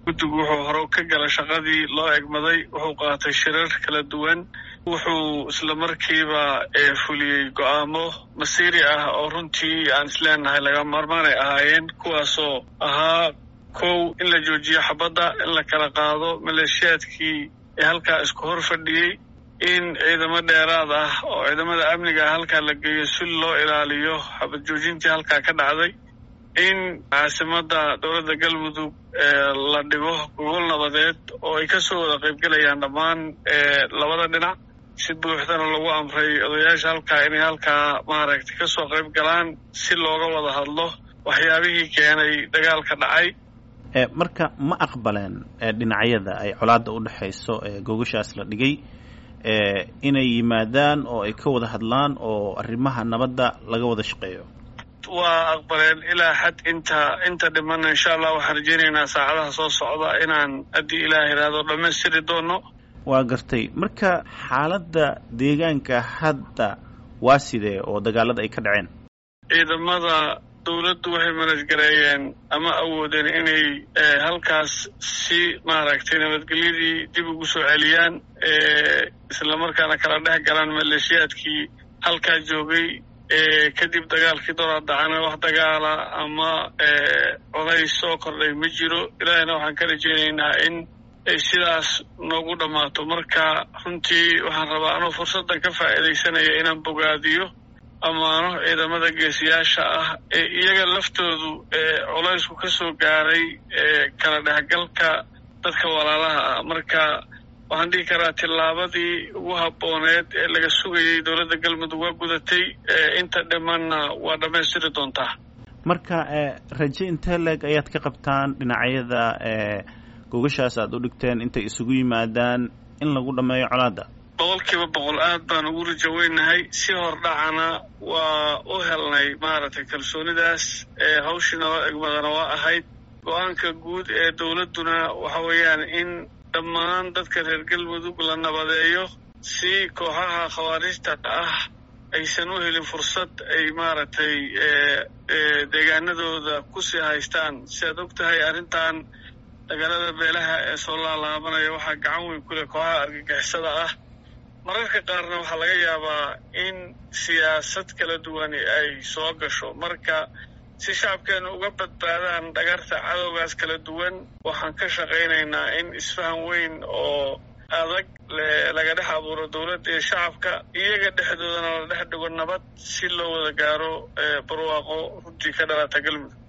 guddigu wuxuu hore ka gala shaqadii loo egmaday wuxuu qaatay shirar kala duwan wuxuu isla markiiba fuliyey go'aamo masiiri ah oo runtii aan isleenahay laga maarmaanay ahaayeen kuwaasoo ahaa kow in la joojiyo xabadda in la kala qaado maleeshiyaadkii ee halkaa isku hor fadhiyey in ciidamo dheeraad ah oo ciidamada amniga ah halkaa la geeyo si loo ilaaliyo xabad joojintii halkaa ka dhacday in caasimadda dowladda galmudug la dhigo gogol nabadeed oo ay ka soo wada qaybgelayaan dhammaan labada dhinac si buuxdana lagu amray odayaasha halkaa inay halkaa maaragtay ka soo qayb galaan si looga wada hadlo waxyaabihii keenay dagaalka dhacay marka ma aqbaleen dhinacyada ay colaadda u dhexayso gogashaas la dhigay inay yimaadaan oo ay ka wada hadlaan oo arrimaha nabadda laga wada shaqeeyo waa aqbaleen ilaa xad inta inta dhimana insha allah waxaan rajeynaynaa saacadaha soo socda inaan haddii ilaah yidhaahdo dhammaystiri doono waa gartay marka xaaladda deegaanka hadda waa sidee oo dagaalada ay ka dhaceen ciidamada dowladdu waxay manasgareeyeen ama awoodeen inay halkaas si maaragtay nabadgelyadii dib ugu soo celiyaan islamarkaana kala dhex galaan maleeshiyaadkii halkaa joogay kadib dagaalkii doraa dacana wax dagaala ama codays soo kordhay ma jiro ilaahina waxaan ka rajeynaynaa in ay sidaas noogu dhammaato marka runtii waxaan rabaa anuu fursaddan ka faa'iidaysanaya inaan bogaadiyo ammaano ciidamada geesiyaasha ah ee iyaga laftoodu colaysku ka soo gaaray kala dhexgalka dadka walaalaha ah marka waxaan dhihi karaa tillaabadii ugu habbooneed ee laga sugayay dowladda galmudug waa gudatay inta dhimanna waa dhammaystiri doontaa marka raje intee leeg ayaad ka qabtaan dhinacyada gogashaas aad u dhigteen intay isugu yimaadaan in lagu dhammeeyo colaadda boqolkiiba boqol aad baan ugu rajaweynahay si hordhacana waa u helnay maaragtay kalsoonidaas hawshii naloo egmadana waa ahayd go-aanka guud ee dowladduna waxa weeyaan in dhammaan dadka reer galmudug la nabadeeyo si kooxaha khawaarijta ah aysan u helin fursad ay maaragtay deegaanadooda kusii haystaan si aad og tahay arrintan dagaalada beelaha ee soo laalaabanaya waxaa gacan weyn ku leh kooxaha argagixisada ah mararka qaarna waxaa laga yaabaa in siyaasad kala duwani ay soo gasho marka si shacabkeenu uga badbaadaan dhagarta cadowgaas kala duwan waxaan ka shaqaynaynaa in isfahan weyn oo adag laga dhex abuuro dowladda iyo shacabka iyaga dhexdoodana la dhex dhigo nabad si loo wada gaaro barwaaqo runtii ka dhalata galmudug